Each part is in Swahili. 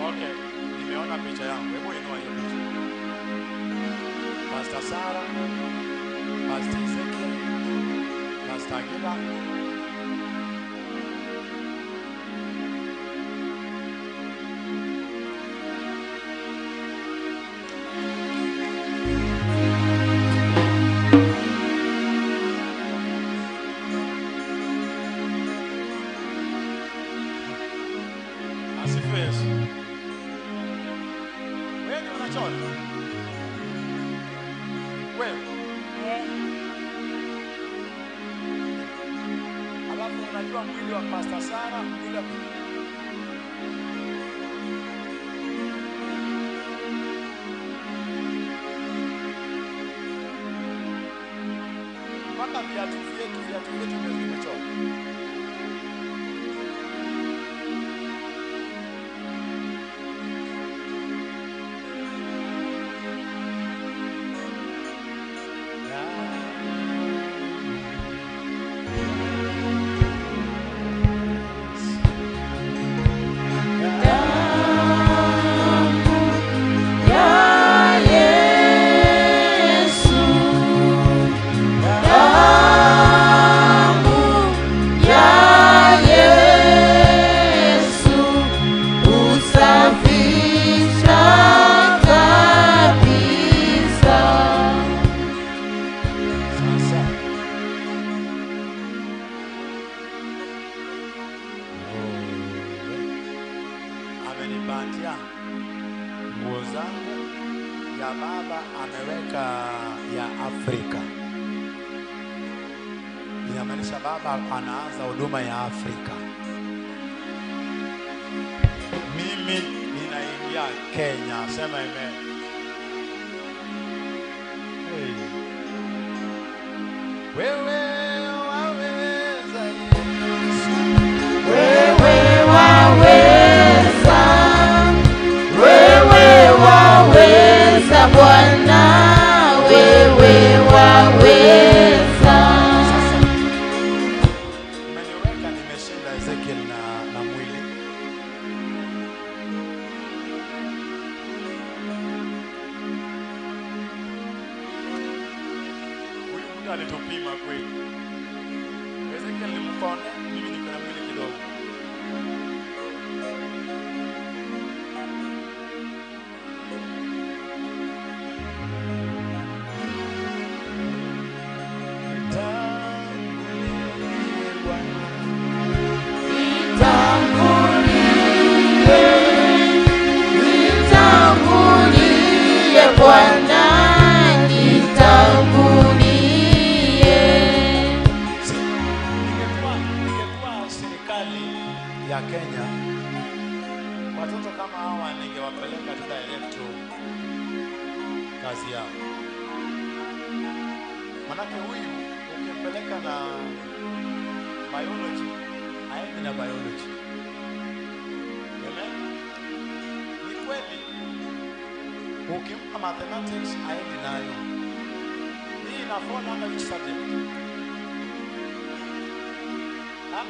Okay, nimeona picha yangu. Hebu inua hiyo picha. Pastor Sara, Pastor Ezekiel, Pastor Agila. Asifiwe Yesu. Wewe ni unachora? Wewe. Alafu unajua mwili wa Pastor Sara, mwili wa mpaka viatu vyetu viatu vyetu ndio vimechora. Sasa amenipatia nguo zangu ya baba, ameweka ya Afrika. Inamaanisha baba anaanza huduma ya Afrika. Mimi ninaingia Kenya, sema amen. Hey. Wewe waweza Yesu. Wewe waweza, wewe waweza Bwana, wewe waweza. Umeniweka nimeshinda Ezekiel na, na mwili. Huyu mtu alitupima kweli. Ezekiel ni mkonde, mimi niko na mwili kidogo. Nitangulie Bwana. Nitangulie Bwana, nitangulie. Ningekuwa ningekuwa serikali ya Kenya, watoto kama hawa ningewapeleka tu direct to kazi yao. Manake huyu ukimpeleka na biology haendi na biology. Amen. Ni kweli. Ukimpa mathematics haendi nayo. Hii ina fall under which subject? Huh?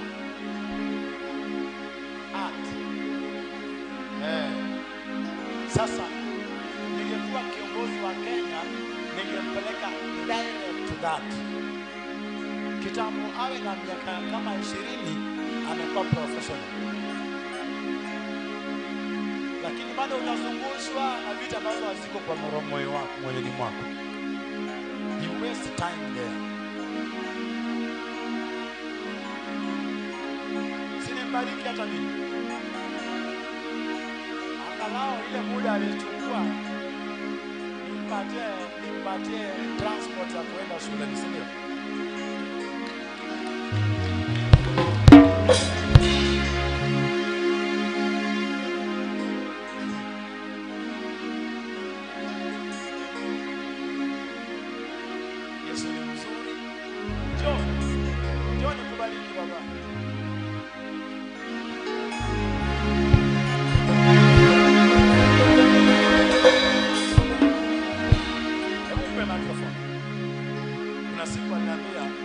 Art. Eh. Sasa ningekuwa kiongozi wa Kenya ningempeleka direct to that. Kitambo awe na miaka kama ishirini amekuwa professional, lakini bado unazungushwa na vitu ambazo haziko kwa moro- moyo wako moyoni mwako. You waste time there. Sinimbariki hata mimi, angalau ile muda alichukua nimpatie nimpatie transport ya kuenda shuleni, si ndio? Yesu ni mzuri. Njoo. Njoo nikubariki baba. Hebu nipe microphone. Kuna siku aliniambia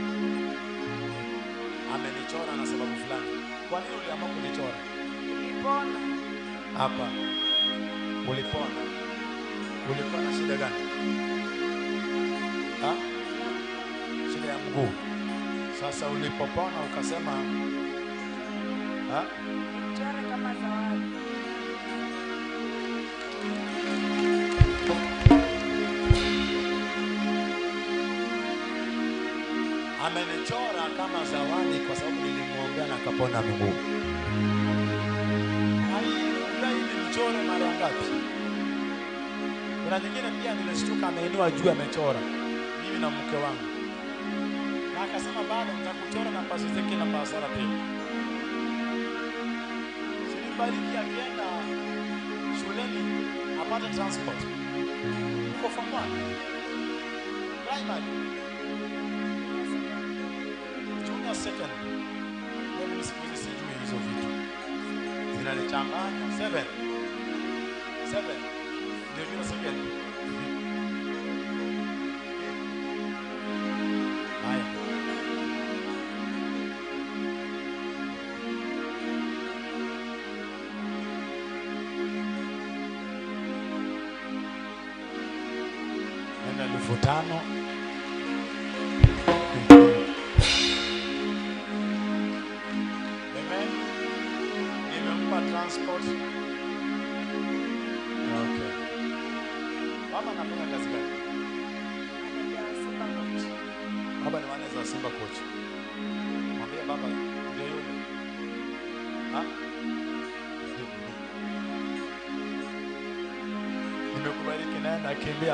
hapa ulipona ulikuwa na shida gani ha? shida ya mguu sasa ulipopona ukasema ha? Mchore kama zawadi. amenichora kama zawadi kwa sababu nilimwombea na akapona mguu. Aliudai nimchore mara ngapi? Kuna nyingine pia nilishtuka, ameinua juu, amechora mimi na mke wangu, na akasema bado nitakuchora na pasi zake na pasara pia. Sinibariki akienda shuleni apate transport uko form one primary junior second. Mimi siku hizi sijui hizo vitu zinanichanganya. Seven, seven ndio junior second. Haya, nenda elfu tano Amen. Nimempa transport. Okay. Baba anafanya kazi gani? Baba ni manager wa Simba coach. Mwambie baba ndio yule. Ha? Nimekubariki naye nakimbia.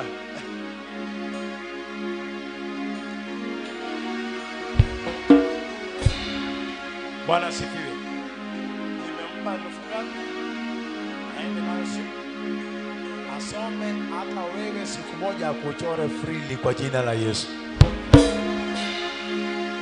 Bwana asifiwe. Nimempa elfu ngapi? Aende nayo siku asome, hata wewe siku moja akuchore freely kwa jina la Yesu.